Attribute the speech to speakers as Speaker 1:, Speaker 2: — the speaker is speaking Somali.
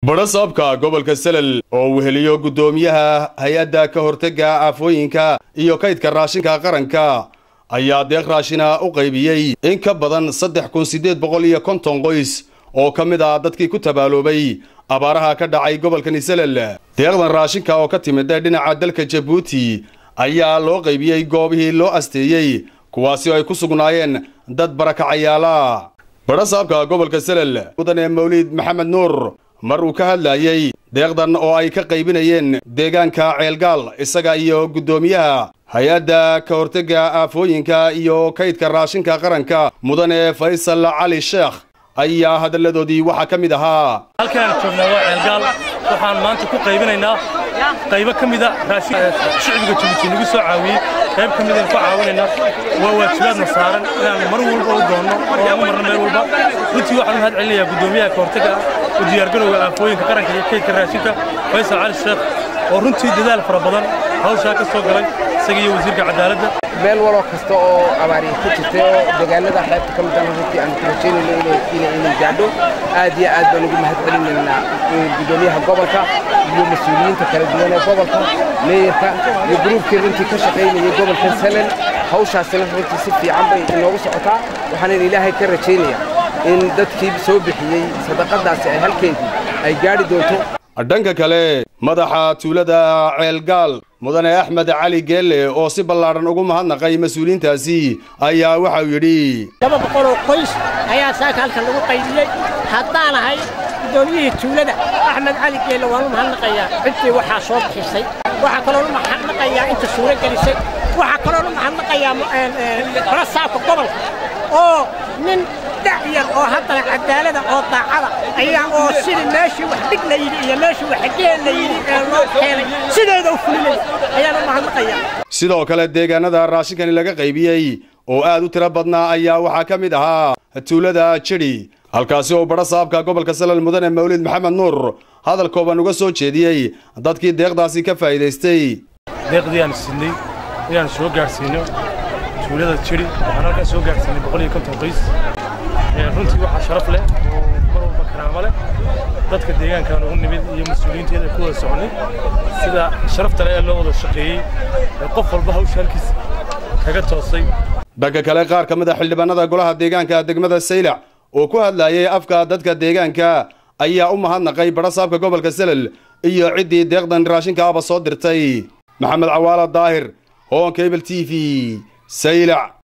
Speaker 1: badhasaabka gobolka selel oo weheliyo guddoomiyaha hay-adda ka hortega aafooyinka iyo kaydka raashinka qaranka ayaa deeq raashina u qaybiyey in ka badan saddex kun siddeed boqol iyo konton qoys oo ka mid ah dadkii ku tabaaloobay abaaraha ka dhacay gobolkani selel deeqdan raashinka oo ka timid dhinaca dalka jabuuti ayaa loo qaybiyey goobihii loo asteeyey kuwaasi oo ay ku sugnaayeen dad barakacayaala badhasaabka gobolka selel mudane mawliid maxamed nuur mar uu ka hadlayey deeqdan oo ay ka qaybinayeen deegaanka ceelgaal isaga iyo guddoomiyaha hay-adda ka hortega aafooyinka iyo kaydka raashinka qaranka mudane faysal cali sheekh ayaa hadalladoodii waxaa ka mid ahaa
Speaker 2: halkaan joognaa waa ceelgaal waxaan maanta ku qaybinaynaa qaybo ka mida raashin shicbiga jabuuti nagu soo caawiyey qayb ka midaan ku caawinaynaa waa waajibaadna saaran inaan mar walba u doonno oo aan u marno meel walba runtii waxaan u mahad celinayaa guddoomiyaha ka hortega u diyaargarowga aafooyinka qaranka iyo kaydka raashinka faysal cali sheekh oo runtii dadaal fara badan hawshaa ka soo galay isaga iyo wasiirka cadaaladda
Speaker 3: meel waloo kasta oo abaariya ku jirtay oo deegaanada xeebta ka mid ah runtii aan ku rajaynayno inay gaadho aad iyo aad baan ugu mahad celinaynaa guddoomiyaha gobolka iyo mas-uuliyiinta kala duwan ee gobolka meeyarka iyo gruubkii runtii ka shaqaynayay gobolka selen hawshaasina runtii si fiican bay inoogu socotaa waxaanan ilaahay ka rajaynayaa in dadkii soo bixiyey sadaqadaasi ay halkeedii ay gaadhi doonto
Speaker 1: dhanka kale madaxa tuulada ceelgaal mudane axmed cali geelle oo si ballaadhan ugu mahadnaqay mas-uuliyiintaasi ayaa waxauu yidhi
Speaker 4: laba boqoloo qoys ayaa saaka halkan lagu qaybiyey haddaan ahay guddoomiyihii tuulada axmed cali geelle waan u mahadnaqayaa ciddii waxaa soo bixisay waxaa kaloon u mahadnaqayaa inta suuro gelisay waxaa kaloon u mahadnaqayaa barasaabka gobolka oo nin dhacyar oo haddana cadaalada oo daacada ayaa oo sidii meeshii wax dhig la yidhi iyo meeshii wax geel la yidhi ee loo keenay sideeda u fulinay ayaan u mahadnaqayaa
Speaker 1: sidoo kale deegaanada raashinkani laga qaybiyey oo aad u tiro badnaa ayaa waxaa ka mid ahaa tuulada jidhi halkaasi oo badhasaabka gobolka salal mudane mawlid maxamed nuur hadal kooban uga soo jeediyey dadkii deeqdaasi ka faa'iidaystay
Speaker 2: deeqdii aan siinay inaan soo gaadhsiino tuulada jidhi waxaan halkaa soo gaadhsiinay boqol iyo konton qoys runtii waxaa sharaf leh oo mar walba karaamo leh dadka deegaankaan ugu nimid iyo mas-uuliyiinteeda ku wada soconay sida sharafta leh ee loo wada shaqeeyey ee qof walba hawsha halkiisa kaga toosay
Speaker 1: dhanka kale qaar ka mid a xildhibaanada golaha deegaanka degmada saylac oo ku hadlayay afka dadka deegaanka ayaa u mahadnaqay badhasaabka gobolka selel iyo ciddii deeqdan raashinkaaba soo dirtay maxamed cawaala daahir hoon cable t v saylac